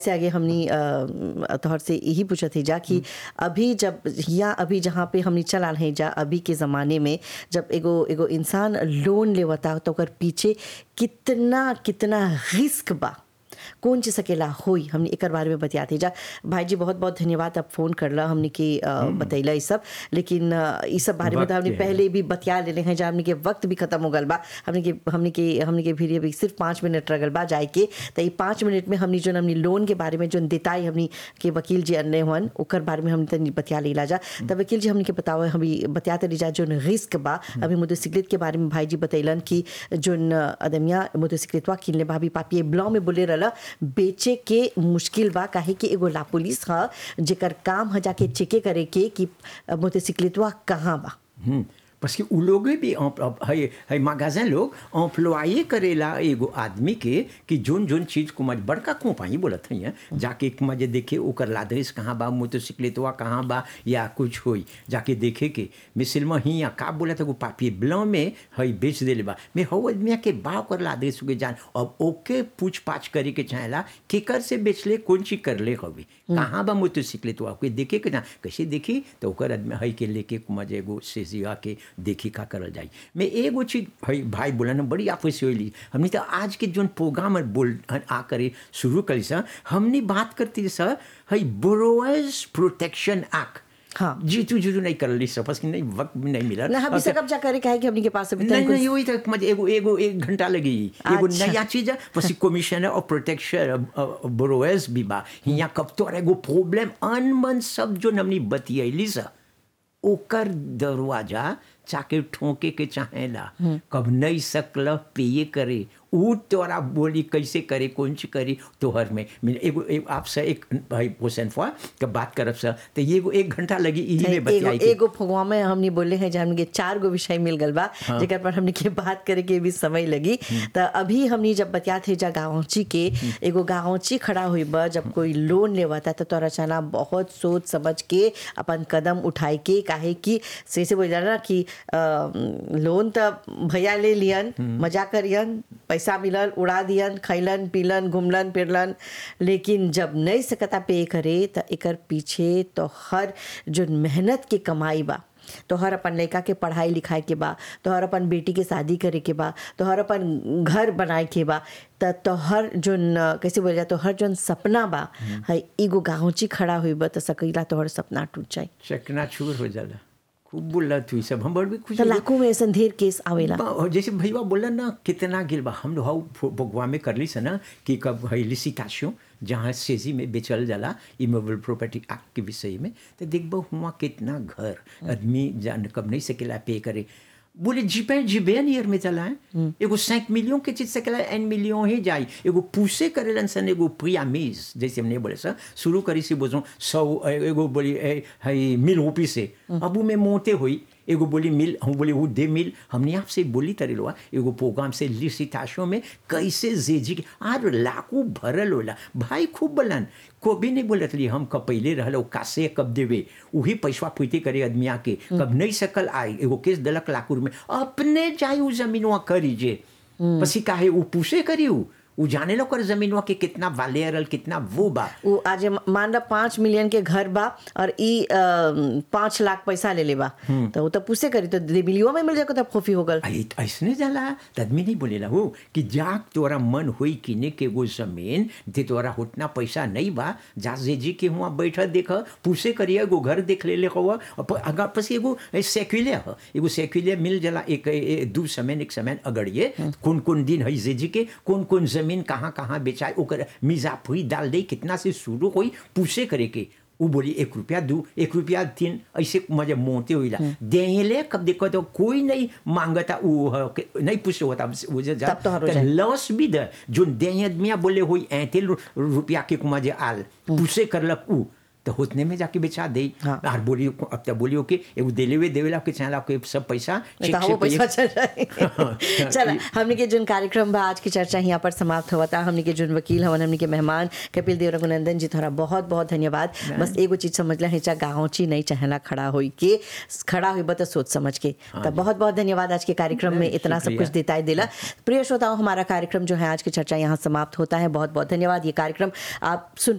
से आगे हमनी अ, तोहर से यही पूछत ही जा कि अभी जब या अभी जहाँ पे हमनी चला रहे जा अभी के ज़माने में जब एगो एगो इंसान लोन लेवता तो ओकर पीछे कितना कितना रिस्क बा कौन चीज सकेला होई हमने एकर बारे में बतियाते जा भाई जी बहुत बहुत धन्यवाद आप फोन करला हमने के अ, बतैला ई सब लेकिन अ, ई सब बारे में तो वक्त हमने के है। पहले भी बतिया लेले हैं जा हमने के वक्त भी खत्म हो गल बा हमने के हमने के हमने के भी अभी सिर्फ पाँच मिनट रगल बा जाए के तो ई पाँच मिनट में हमने जो हमने लोन के बारे में जो देताई हमने के वकील जी अन्य हुअन ओकर बारे में हमने तनी बतिया लेला जा तब वकील जी हमने के बताओ हमी बतियाते ली जा जो रिस्क बा अभी मोटरसाइकिल के बारे में भाई जी बतैलन कि जो अदमिया मोटरसाइकिलवा किनले बा अभी पापिए ब्लॉ में बोले रहला बेचे के मुश्किल बा काहे कि एगो ला पुलिस ह जेकर काम ह जाके चेके करे के कि मोटरसाइकिलवा कहाँ बा हम्म, parce que उ लोग भी एम्प- एम्प- है है magasin लोग एम्प्लॉये करेला एगो आदमी के कि जोन जोन चीज को मज बड़का कंपनी बोलत है जाके एक मजे देखे ओकर लादरिस कहाँ बा मोटरसाइकिलवा कहाँ बा या कुछ होई जाके देखे के मिसिल में ही का बोला था पापी ब्लॉ में है बेच देले बा मैं हौ आदमी के बा ओकर लादरिस के जान अब ओके पूछ पाछ करे के चाहेला केकर से बेचले कौन चीज करले हवे कहाँ बा मोटरसाइकिलवा के देखे के ना कैसे देखी तो ओकर आदमी है के लेके मजे एगो सेजिया के देखी का करल जाई मैं एगो चीज भाई भाई बोला ना बड़ी आपस से होली हमने तो आज के जोन प्रोग्राम है बोल आ करे शुरू करी सर हमने बात करती सर है बोरोअर्स प्रोटेक्शन एक्ट हाँ। जीतू जीतू नहीं कर ली सपस कि नहीं वक्त भी नहीं मिला ना हम अब इसे कब जा करे काहे कि हमनी के पास अभी नहीं तक नहीं वही तक मजे एगो एगो एक घंटा लगी एगो अच्छा। नया चीज है पसी कमिश्नर और प्रोटेक्शन बोरोअर्स भी बा हियां कब तो एगो प्रॉब्लम अनमन सब जो हमनी बतियैली सा ओकर दरवाजा चाके ठोके के चाहेला कब नहीं सकल पेये करे ऊ तोरा बोली कैसे करे कौन ची करी तोहर में मैं एगो एक आपसे एक भाई हुसैन फुआ के बात करब सर तो ये एगो एक घंटा लगी यही में एगो बतियाई के एगो फगवा में हमने बोले हैं जब हमने के चार गो विषय मिल गल बा जेकर पर हमने के बात करे के भी समय लगी तो अभी हमने जब बतियात है जा गाँवची के एगो गाँवची खड़ा हुई बा जब कोई लोन लेवाता तो तोरा चाना बहुत सोच समझ के अपन कदम उठाए के काहे कि से से बोल ना कि अ, लोन तो भैया ले लियन मजा करियन पैसा मिलल उड़ा दियन खैलन पीलन घूमलन फिरलन लेकिन जब नहीं सकता पे करे तो एकर पीछे तो हर जो मेहनत के कमाई बा तोहर अपन लड़का के पढ़ाई लिखाई के बा तोहर अपन बेटी के शादी करे के बा तोहर अपन घर बनाए के बा त तोहर जोन अ, कैसे बोल जा तोहर जोन सपना बा है एगो गाँवची खड़ा हुई बा तो सकीला तोहर सपना टूट जाए चकना चूर हो जाला खूब बोला तू सब हम बड़ भी खुश तो लाखों में ऐसा ढेर केस आवेला बा- और जैसे भैया बोला ना कितना गिल बा हम लोग हाउ बगवा में कर ली से ना कि कब है लिसिटाशन जहाँ सेजी में बेचल जाला इमोबल प्रॉपर्टी एक्ट के विषय में तो देखबो हुआ कितना घर आदमी जान कब नहीं सकेला पे करे बोले जीपे जीबे नियर में चला है एगो सैंक मिलियन के चीज सकेला एन मिलियन ही जाई एगो पूसे करेलन सन एगो प्रियामीज जैसे हमने बोले सर शुरू करी से बोझो सौ एगो बोली ए, है मिल रूपी से अब उ में मोते हुई एगो बोली मिल हम बोले वो दे मिल हमने आपसे बोली तरी लोआ एगो प्रोग्राम से लिसिटाशो में कैसे जेजी के आर लाखों भरल होला भाई खूब बोलन को भी नहीं बोलत ली हम कब पहले रहल ओ कासे कब देवे वही पैसा फुते करे आदमी आके कब नहीं सकल आई एगो केस दलक लाखों में अपने जाई उ जमीनवा करीजे पसी काहे उ पूछे करी उ उ जाने लो कर जमीनवा के कितना वालेरल कितना वो बा वो आज मान ला पाँच मिलियन के घर बा और ई अ, पाँच लाख पैसा ले ले बा तो वो तो पूछे करी तो दिबिलियो में मिल जाए तब खोफी हो गल आई ऐसने जाला त आदमी नहीं बोलेला हो कि जाक तोरा मन होई किने के एगो जमीन ते तोरा उतना पैसा नहीं बा जा जे जी के हुआ बैठा देख पूछे करिए एगो घर देख ले ले हुआ अगर पसी एगो सेक्युले ह एगो सेक्युले मिल जाला एक ए, दू समय एक समय अगड़िए कौन कौन दिन है जे जी के कौन कौन जमीन कहाँ कहाँ बेचाए ओकर मिजाफुई डाल दे कितना से शुरू होई पूछे करे के उ बोली एक रुपया दू एक रुपया तीन ऐसे मजे मोते हुई देले कब देखो तो कोई नहीं मांगता उ ह, के- नहीं पूछे होता वो जो तब तो हर हो जाए। लॉस भी दे जो दे आदमिया बोले हुई ऐते रु- रुपया के मजे आल पूछे करलक उ तो होतने में जाके बेचा दे हाँ। और बोली अब तो बोलियो कि एगो देले हुए देवेला के चाहला के सब पैसा नहीं चेक तो से वो पैसा पे- चल रहा चला हमने के जोन कार्यक्रम बा आज की चर्चा यहाँ पर समाप्त हुआ था हमने के जोन वकील हवन हमने के मेहमान कपिल देव रघुनंदन जी थोड़ा बहुत बहुत धन्यवाद बस एगो चीज समझ लें चा गाँवची नहीं चाहेला खड़ा होई के खड़ा हुई बता सोच समझ के तो बहुत बहुत धन्यवाद आज के कार्यक्रम में इतना सब कुछ देता है दिला प्रिय श्रोताओं हमारा कार्यक्रम जो है आज की चर्चा यहाँ समाप्त होता है बहुत बहुत धन्यवाद ये कार्यक्रम आप सुन